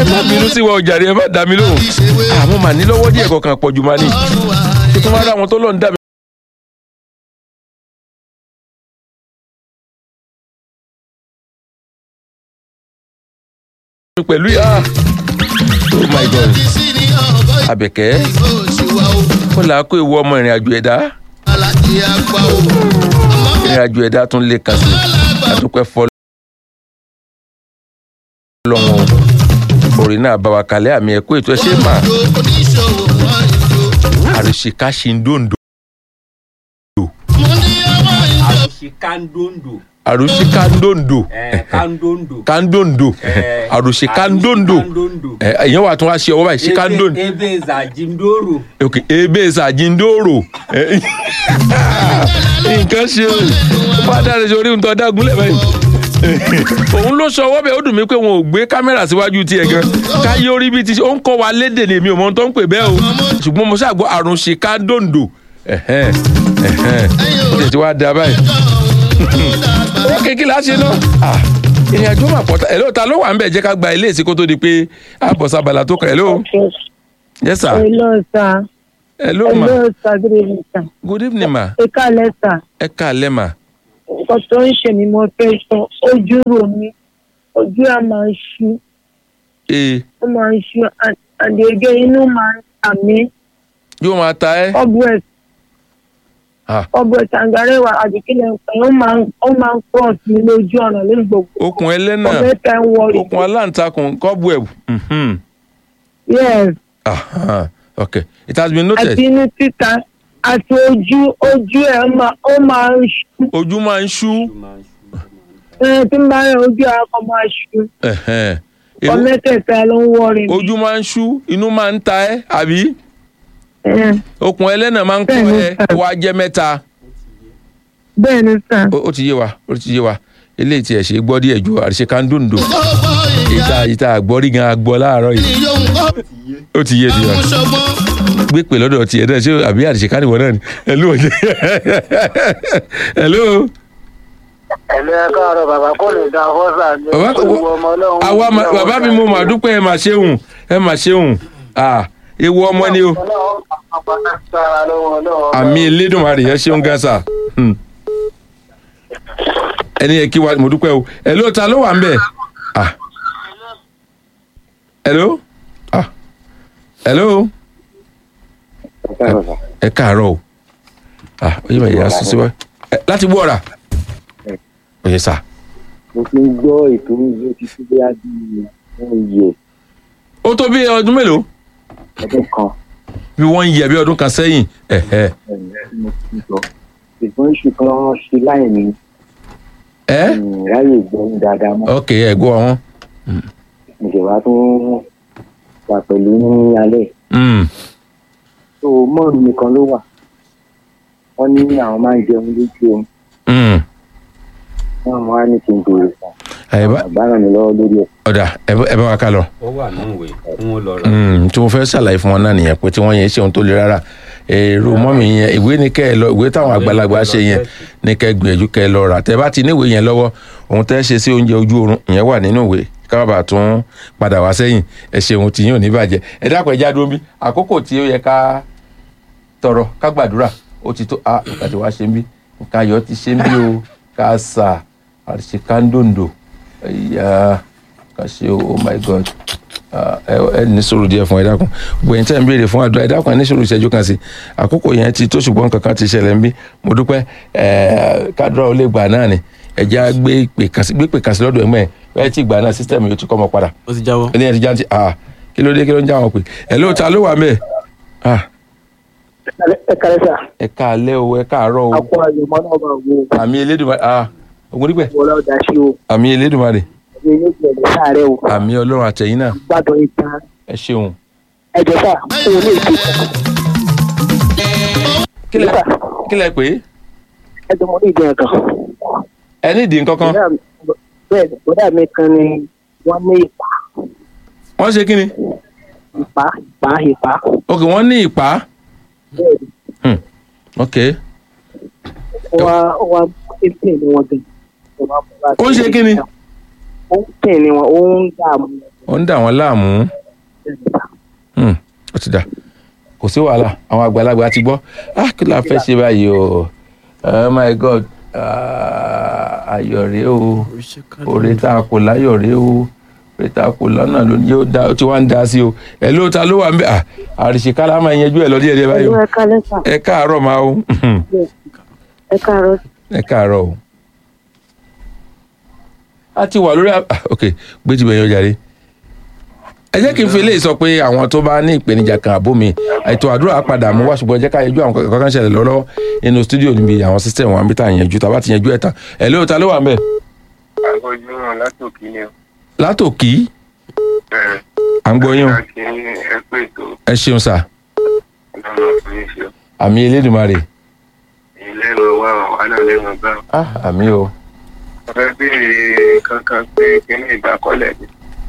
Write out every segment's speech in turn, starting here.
má bínú sí wa ọjà rẹ ẹ má dá mi lóhùn àmọ́ màá ní lọ́wọ́ díẹ̀ kọ̀ọ̀kan pọ̀jù máa ní tó máa rá àwọn tó lọ́n dà mí. pẹ̀lú yà oh my god àbẹ̀kẹ́ ó là á kó ewu ọmọ ìrìn àjò ẹ̀dá ìrìn àjò ẹ̀dá tún lè kàn sí àdúpẹ́ fọ́ lọ́wọ́ orin náà bá wa kalẹ̀ àmì ẹ̀kọ́ ètò ẹ̀ṣẹ̀ mà àrìṣìká ṣì ń dòǹdò àṣìkandondo àròṣìká ń dòǹdò ẹ kandondo ká ń dòǹdò Eh, àròṣìká ń dòǹdò àṣìkandondo. ẹ̀yìn wà tún wá ṣe ọwọ́ báyìí ṣìká ń dòǹdò ebe ebe zajindoro ok ebe ṣàjìndòrò nǹkan ṣe o fada rẹ ṣe orí ń tọ́ dágúnlẹ̀ báyìí òun ló sọ ọwọ́ bẹ́ẹ̀ ó dùn mí pé wọn ò gbé kámẹ́rà síwájú tiẹ̀ gan káyé orí bíi ti ṣe ó ń kọ́ wa lédè ní èmi ò mọ ohun tó ń pè bẹ́ẹ̀ o ṣùgbọ́n mo ṣàgbọ́ àrùn ṣìkà dòǹdò ẹ̀hẹ́n ẹ̀hẹ́n ó tẹ̀ tí wàá da báyìí owó kékeré á ṣe náà ah ìrìn àjò mà pọ̀ ẹ̀ lóòótọ́ ló wà ń bẹ̀ jẹ́ ká gba ilé ìsìnkú tó di pé àbọ̀sábàlà tó kàn ẹ̀ ló yes sir Hello, sir. hello ma Hello, sir. Good evening, sir. good evening ma Ẹ káalẹ́, sir. ẹ káalẹ́ ma Nǹkan tó ń ṣe mí mo fẹ́ sọ, ojú rò mí. Ojú ẹ̀ máa ń ṣú. ee Ó máa ń ṣú. Àdègé inú máa ń tà mí. yóò máa ta ẹ́ Ọ̀bùẹ̀ ah ọ̀bùẹ̀ tàǹgàrẹ́wà àdìkílẹ̀ nǹkan ó máa ń ó máa ń cross mi lójú ọ̀nà lórí gbogbo. okùn ẹlẹ́nà Ọ̀bẹ tẹ̀ ń wọ okùn aláǹtakùn cobweb mhm Yes. aha okay it has been noted Àti inú títa àti ojú ojú ẹ̀ máa ó máa ń ṣú. ojú máa ń ṣú Ẹ tí ń bá rẹ̀ ojú ẹ̀ kọ́ máa ṣú. ẹ̀hẹ́n. Ewu- Ọ̀mẹ́tẹ̀ẹ̀ta ló ń wọ́ọ̀rì mi. ojú máa ń ṣú inú máa ń ta ẹ́ àbí Ẹ, okùn ẹlẹ́nà máa ń kọ́ Bẹ́ẹ̀ni, ẹ sir. wá jẹ́ mẹ́ta Bẹ́ẹ̀ ni sà. ó ó ti yé wa ó ti yé wa eléyìí tí ẹ ṣe gbọ́ díẹ̀ ju àríṣe kándóńdó ìta ìta àgbọ́rí gan agbọ́ láàárọ̀ yìí ó ti yé di wa gbé pè lọ́dọ̀ tiẹ̀ náà ṣé àbí àríṣe káníwọ̀ náà ni hello hello ẹ̀lẹ́ káàárọ̀ bàbá kò lè da fọ́sà ní bàbá kò olúwo ọmọ ọlọ́run. àwa ma- bàbá mi mo mà dúpẹ́ ẹ mà ṣeun ẹ mà ṣeun ah ewu ọmọ ni o ọlọ́run àpapọ̀ sára lọ́wọ́ ọlọ́run. àmì elédùnmarè ẹ ṣeun gan sa Hmm. ẹni yẹ kí wa mo dúpẹ́ o hello ta ló wà ń bẹ̀ ah hello ah hello ẹ káàárọ̀ o ah oye ma yà sísè wa Ẹ, láti gbọ́ ọ̀rà oye sà mo ti ń gbọ́ ètò ìlú ti fi bí adi wọ́n yẹ ó tó bí ọdún mélòó ọdún kan bí wọ́n ń yẹ bí ọdún kan sẹ́yìn ẹ̀hẹ́ ẹ̀yìn tí mo ti ń sọ. ṣùgbọ́n iṣu kan ṣe láì ní ẹ́ ráyè gbọ́ dáadáa mọ́. ok ẹ̀ gbọ́ wọn ìjọba tó wà pẹ̀lú ní alẹ́ Hmm. tó mọ́ọ̀nù nìkan ló wà wọ́n ní àwọn máa ń jẹun lójú omi Hmm. wọ́n máa ní kí n bèrè fún ẹ bá àgbà ràn mí lọ́wọ́ lórí ẹ̀. ọ̀dà ẹ bá- ẹ bá wa ká lọ. ó wà nínú ìwé fún wọn lọ rà Mm, tí mo fẹ́ ṣàlàyé fún wọn náà nìyẹn pé tí wọ́n yẹn ṣe ohun tó le rárá èrò mọ́mì yẹn ìwé ní kẹ́ ẹ lọ ìwé táwọn àgbàlagbà ṣe yẹn ní kẹ́ ẹ gbìyànjú kẹ́ ẹ lọ rà tẹ́ bá ti níwèé yẹn lọ́wọ́ ohun tẹ́ ṣe sí oúnjẹ ojú oorun ìyẹn wà nínú ìwé ká bàbà tún padà wá sẹ́yìn ẹ ṣe ohun tí yín ò ní bàjẹ́ ẹ dákun ẹ já dúró bí àkókò tí ó yẹ ká tọrọ ká gbàdúrà ó ti tó ah nǹkan tí wàá ṣe ń bí nǹkan ayọ̀ ti ṣe ń bí o ká sà àṣẹ kándòǹdò ẹ̀yà ká ṣe o oh my god Ah, ẹ ẹ ní sùúrù díẹ̀ fún ẹ dákun gbẹ̀yìn tẹ́ ń béèrè fún àdúrà ẹ dákun ẹ ní sùúrù ìṣẹ́jú kan sí àkókò yẹn ti tó ṣùgbọ́n kankan ti ṣẹlẹ̀ ń bí mo dúpẹ́ ẹ kádùrà ó lè gbà náà ni ẹ̀já gbé pè kàn sí gbé pè kàn sí lọ́dọ̀ ẹ̀mọ́ ẹ̀ bẹ́ẹ̀ tí gbà náà sísítẹ̀mù yóò ti kọ́ ọmọ padà ó ti jáwọ́. ẹni ẹ̀ ti já ti ah kí ló dé kí ló ń já wọn pè ẹ lóòótọ́ ló wà mẹ́ẹ̀ ah ẹ kàlẹ́ sà ẹ káalẹ́ o ẹ káàárọ̀ o àpò àyùmọ́ náà bá wo àmì elédùnmarè ah ògùn dípẹ́ wọlé ọ̀dà sí o àmì elédùnmarè ẹgbẹ́ yóò ti ẹ̀jẹ̀ sáàrẹ̀ o àmì ọlọ́run àtẹ̀yìn náà gbádùn ìtàn ẹ ṣeun ẹ̀jẹ̀ sà kó o lè fi kí lẹ kí lẹ pè é ẹ̀jẹ̀ mọ́ ní ìdí ẹ̀kan. ẹ ní ìdí nǹkan kan Bọ̀dá mi- bẹ́ẹ̀ ni, bọ̀dá mi kan ni wọ́n ní ìpá wọ́n ṣe kí ni ìpá ìpá ìpá ok wọ́n ní ìpá bẹ́ẹ̀ ni Hmm. ok wọ́n wọ́n ń pè ní wọn gan. ó ń ṣe kí ni ó ń pè ní wọn ó ń dààmú ó ń dà wọ́n láàmú Hmm, ó ti dà kò sí wàhálà àwọn àgbàlagbà ti gbọ́ ah kí la fẹ́ ṣe báyìí o oh my god ah, ayọ̀ rèé o oore tá a kò láyọ̀ rèé o oore tá a kò lọ́nà ló ní yóò dá ó ti wá ń dá sí o ẹ̀ ló ta ló wà ń bẹ̀ ah àrìṣekálá máa yanjú ẹ̀ lọ díẹ̀ díẹ̀ báyìí o ẹ kálẹ́ sà ẹ káàárọ̀ máa o ẹ káàárọ̀ ẹ káàárọ̀ o a ti wà lórí à- ah, ok gbé ti bẹ̀yẹn ọjà rẹ ẹ jẹ́ kí n fi eléyìí sọ pé àwọn tó bá ní ìpèníjà kan àbó mi ètò àdúrà padà mú wá ṣùgbọ́n ẹ jẹ́ ká yanjú àwọn kankan ṣẹlẹ̀ lọ́wọ́ nínú stúdíò níbi àwọn system wa níbi tá à ń yanjú tá a bá ti yanjú ẹ̀ tán ẹ̀ lóò ta ló wà ń bẹ̀ agbójúmọ̀ látòkí ni o. látòkí bẹ́ẹ̀ à ń gbọ́ yín o láti ẹ pé ètò ẹ ṣeun sà ọlọ́run ọkùnrin ṣe àmì elédùnmarè ilé ìwé wa wà náà lẹ́wọ̀n bá ah àmì o ọ̀fẹ́ béèrè kankan pé kíní ìdákọ́lẹ̀ ni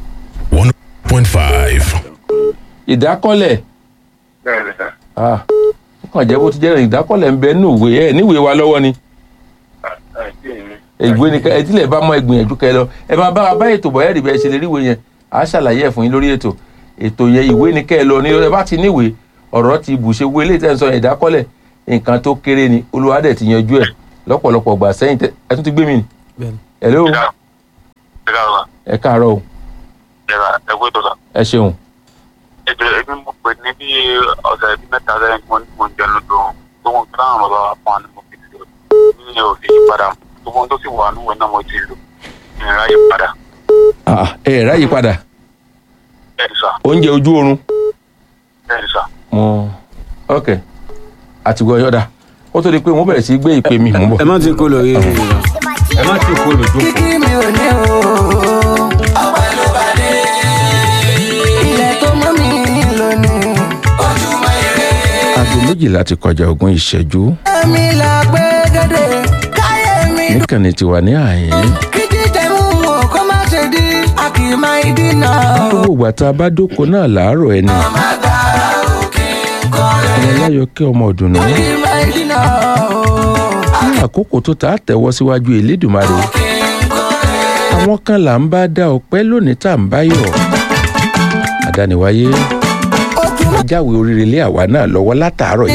1.5. ìdákọ́lẹ̀ bẹ́ẹ̀ ni sà ah ó kàn jẹ́ bó ti jẹ́ ìdákọ́lẹ̀ ń bẹ nínú ìwé ẹ̀ níwèé wa lọ́wọ́ ni àti èmi. ìwé ni ẹ tilẹ̀ bá mọ ẹgbìyànjú kẹ lọ ẹ máa bá wa bá ètò bọ̀yẹ́ ìdìbò ẹ ṣe lè rí ìwé yẹn à á ṣàlàyé ẹ̀ fún yín lórí ètò ètò yẹn ìwé ni kẹ́ ẹ lọ ní ẹ bá ti níwèé ọ̀rọ̀ ti bù ṣe wé lè tẹ́ ń sọ ìdákọ́lẹ̀ nǹkan tó kéré ni olùwádẹ̀ ti yanjú ẹ̀ lọ́pọ̀lọpọ̀ gbà sẹ́yìn tẹ́ ẹ tún ti gbé mi nì. hello ìdá ìdá wa ẹ káàárọ̀ o ìdá ẹ pé tó sà. ẹ ṣeun ètò ẹbí mo pè ní bí ọ̀sẹ̀ bí mẹ́ta sẹ́yìn tí mo ní mo ń jẹun lódò tó wọn kí láwọn bàbá wa fún wa ní mo fi ṣe ní ò fi yí padà tó wọn tó sì wà níwèé náà mo ti lò ìrìn ayé padà Ah, ẹ ẹ̀ ráyè padà bẹ́ẹ̀ ni sà oúnjẹ ojú oorun bẹ́ẹ̀ ni sà. mo ok àtìgbọ́ yọ̀dà ó tó di pé mo bẹ̀rẹ̀ sí í gbé ìpè mi mò ń bọ̀. ẹ má ti kó lórí ẹ má ti kó lójú kíkí mi ò ní o. ọpẹ́ ló bá dé. ilẹ̀ tó mọ́ mi lónìí. ojúmọ́ ire. aago méjìlá ti kọjá ogún ìṣẹ́jú èmi là gbé gèdè. káyé mi dùn. níkànnì tiwa ní àyín. kí jíjẹ mú wọn kó má ṣe di. a kì í máa dínà. gbogbo ìgbà tá a bá dóko náà làárọ̀ ẹni má gba òkè kọ́lé. ọmọ láyọkẹ́ ọmọ ọ̀dùnnú kì í máa dínà o. ní àkókò tó ta tẹ̀wọ́ síwájú elédùnmarè kì í kọ́lé. àwọn kan là ń bá dá ọpẹ́ lónìí tá à ń bá yọ̀ àdániwáyé ojúmọ́ jáwé oríire lé àwa náà lọ́wọ́ látàárọ̀